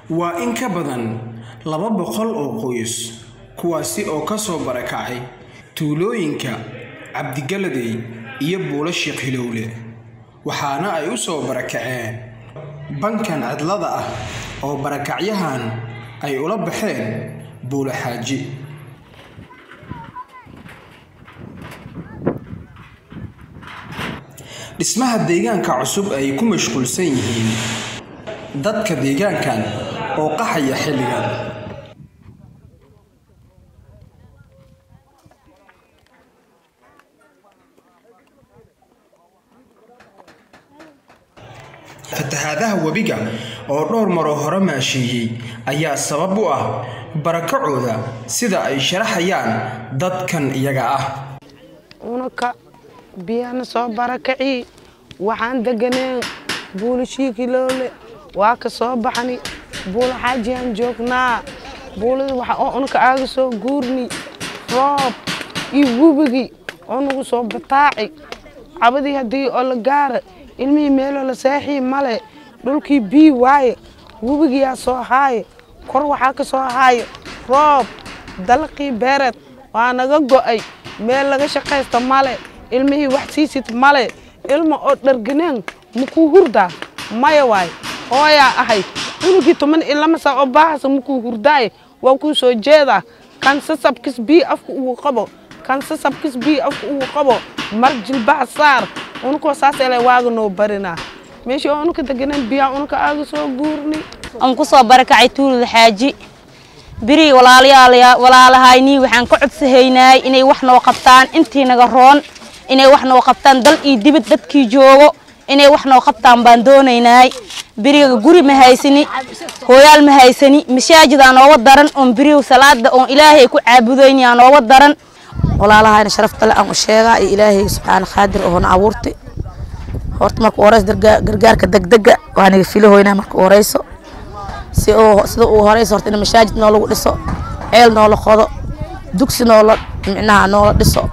waa in ka badan laba boqol oo qoys kuwaasi oo ka soo barakacay tuulooyinka cabdigaladey iyo buulo sheekh hilowle waxaana ay u soo barakaceen bankan cidlada ah oo barakacyahan ay ula baxeen buulo xaaji dhismaha deegaanka cusub ay ku mashquulsan yihiin dadka deegaankan oo qaxaya xilligan fatahaadaha webiga oo dhowr maroo hore maasheeyey ayaa sabab u ah barakacooda sida ay sharaxayaan dadkan iyaga ah unaka biyana soo barakaci waxaan deganeen buulo shiikiloole waa ka soo baxni buulo xaajiyaan joognaa buulada waxa oo unaka aaga soo guurni roob iyo wubigi oo nagu soo bataaci cabadii haddii oo la gaara ilmihii meeloo la seexii male dhulkii bii waaye webigiyaa soo haaye kor waxaa ka soo haaye roob dalaqii beereed waa naga go'ay meel laga shaqaysta male ilmihii wax siisid male ilma oo dharganeen makuu hurdaa maya waay hooyaa ahay unugii toban iyo lama saa oo baahasa makuu hurdaaye waa kuu soo jeedaa kan sasabkis bii afka ugu qabo kan sasabkis bii afka ugu qabo mar jilbaha saar unukoo saas ele waaga noo barinaa meeshii oo unuka deganeen biyaa unuka aaga soo guurni aan ku soo barakacay tuulada xaaji biri walaalahaynii waxaan ka codsahaynaay inay wax noo qabtaan intii naga roon inay wax noo qabtaan dal iyo dibad dadkii joogo inay wax noo qabtaan baan doonaynaay biriga guri ma haysani hooyaal ma haysani masaajidaa nooga daran oon biriga salaada oon ilaahay ku caabudaynayaa nooga daran walaalahayna sharafta le aan u sheegaa iyo ilaahay subxaana qaadir oona abuurtay horta marka u horeyso gargaarka degdega waa naga filahoynaa marka u horeyso si uu sida uu horeyso horta in masaajid noolagu dhiso ceel noola qodo dugsi noola micnaha noola dhiso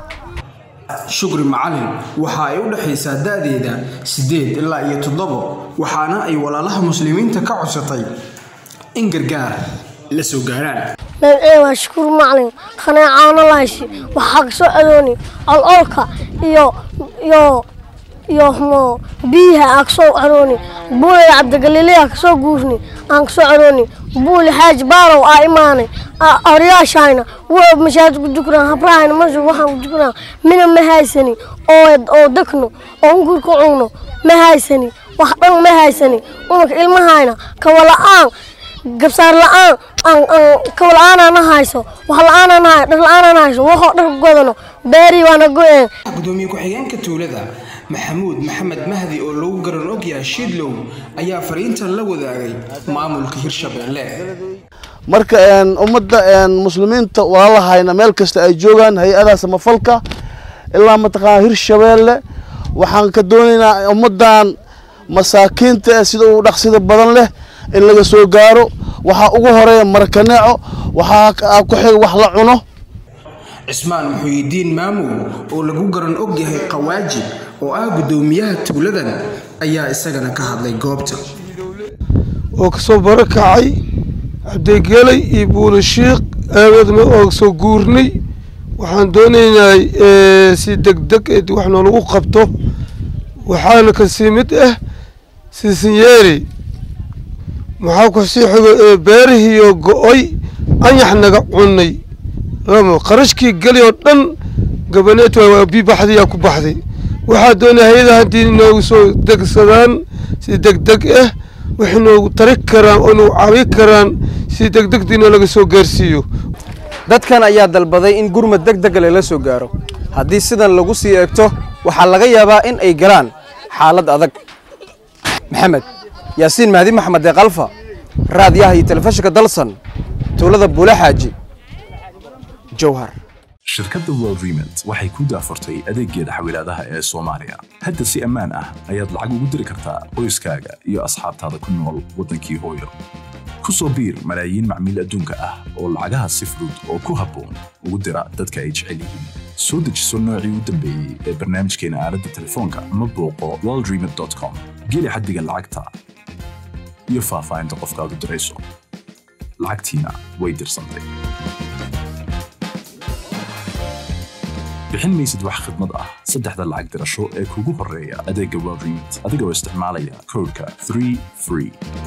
shukri macalin waxa ay u dhexaysaa da'deeda siddeed ilaa iyo toddobo waxaana ay walaalaha muslimiinta ka codsatay in gargaar la soo gaaraan magacee waa shukuur macalin qaneecaano lahaysi waxaa ka soo adooni ololka iyo iyo iyo mo biyaha aan ka soo arooni buulaya cabdigaliilaya ka soo guurni aan ka soo arooni buuli xaaji baarow aa imaanay oryaashayna waa mashaajid ku dukanaa habrahayna masjid waxaan ku dukanaa mina ma haysani oo oo degno oo ungur ku cugno ma haysani wax dhan ma haysani unaka ilmahayna kawala-aan gabsaar la-aan kawa la-aanana hayso wax la-aanana hay dhar la-aanana hayso waxoo dhar ku godano beerii waana go-een gudoomiye ku-xigeenka tuulada maxamuud maxamed mahdi oo lagu garan ogyahay shiidlow ayaa fariintan la wadaagay maamulka hirshabeelle marka ummadda muslimiinta walaalahayna meel kasta ay joogaan hay-adaha samafalka ilaa mataqaana hirshabeelle waxaan ka doonaynaa ummaddan masaakiinta eh sida uu dhaqsida badan leh in laga soo gaaro waxaa ugu horeeya markaneeco waxaa ku xiga wax la cuno cismaan muxuyidiin maamow oo lagu garan og yahay qawaaji oo ah guddoomiyaha tuuladan ayaa isagana ka hadlay goobta oo kasoo barakacay cabdigelay iyo buulo shiikh aawadna oo soo guurnay waxaan doonaynaa si degdeg ed wax noolagu qabto waxaana kasii mid ah sisinyeeri maxaa ku sii xigo beerihiiyo go-oy anyax naga cunay lama qarashkii geli oo dhan gabaneet waa bii baxdayaa ku baxday waxaa doonaya hay-ada haddii inoogu soo degsadaan si degdeg ah waxay noogu tari karaan oo noogu cabi karaan si degdegdiina laga soo gaarsiiyo dadkan ayaa dalbaday in gurmad deg dega lala soo gaaro haddii sidan lagu sii eegto waxaa laga yaabaa in ay galaan xaalad adag maxamed yaasiin mahdi maxamed ee kalfa raadiyaha iyo telefishinka dalsan tuulada buule xaaji jowhar shirkadda world remit waxay ku daafurtay adeeggeeda xawilaadaha ee soomaaliya hadda si ammaan ah ayaad lacag ugu diri kartaa qoyskaaga iyo asxaabtaada ku nool waddankii hooyo ku soo biir malaayiin macmiil adduunka ah oo lacagaha si fudud oo ku habboon ugu dira dadka ay jecel yihiin soo dejiso noocii u dambeeyey ee barnaamijkeena aaladda telefoonka ama booqo worldremit com geli xaddiga lacagta iyo faahfaahinta qofkaad u dirayso lacagtiina way dirsantay bixin maysid wax khidmad ah saddexda lacag dirasho ee kugu horreeya adeegga world remit adigoo isticmaalaya koodhka 3 free